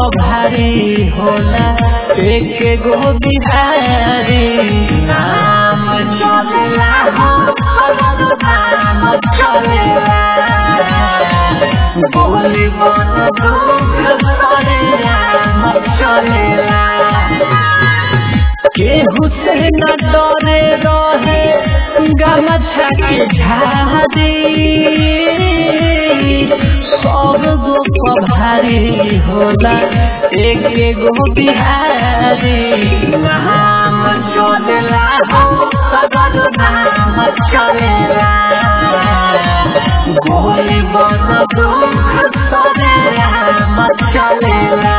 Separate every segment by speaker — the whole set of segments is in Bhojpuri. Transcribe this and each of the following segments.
Speaker 1: भारी होला एक गो बिहारी नाम चलेला हो सगर नाम चलेला बोली बन दुख करे नाम चलेला केहू से न डरे रहे गमछा के झाड़ी सब गो पभारी होला एक गो बिहारी नाम चलेला हो सगर नाम चलेला गोली बन दुख करे नाम चलेला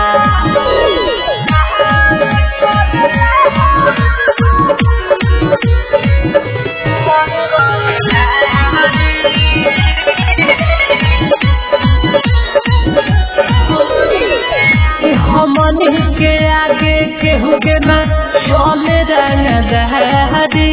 Speaker 1: हमन के आगे केहू के ना चले रंग दहरी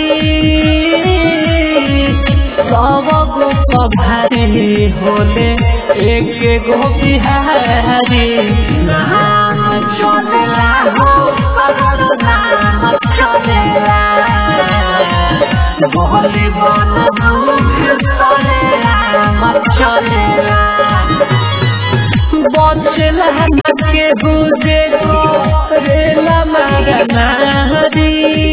Speaker 1: सब गो पभारी होले एक गो बिहारी नाम चलेला हो सगर नाम चलेला बोली बन दुख करे नाम चलेला बचला के बुझे रेला मरनारी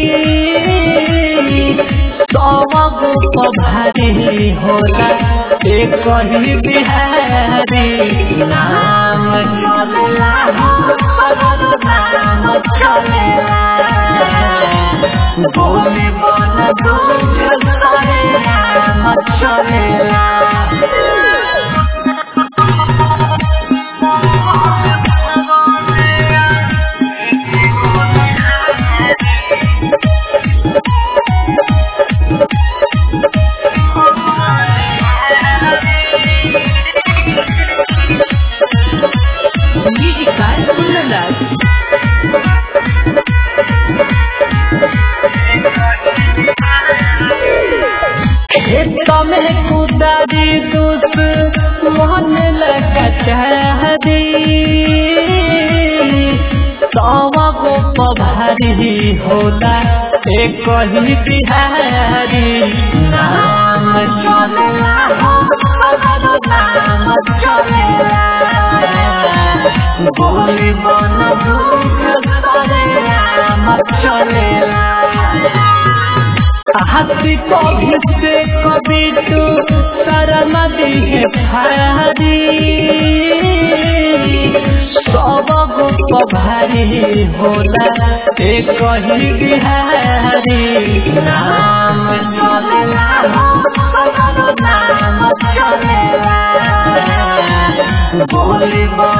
Speaker 1: सब गो भारी होला एक ही बिहारी नाम चलेला हो सगर नाम चलेला बोली बन दुख करे नाम चलेला
Speaker 2: Music by Kundandas.
Speaker 1: खेत में कुदारी दूस मोहन लगा चाहरी सवा गो पभारी होला एक ही बिहारी नाम चलेला हो सगर नाम चलेला बोली बन दुख करे नाम चलेला हाथी कभी से कभी तू शरण दिहे भारी सब गो भारी होला एक ही बिहारी नाम चलेला हो सगर नाम चलेला बोली बन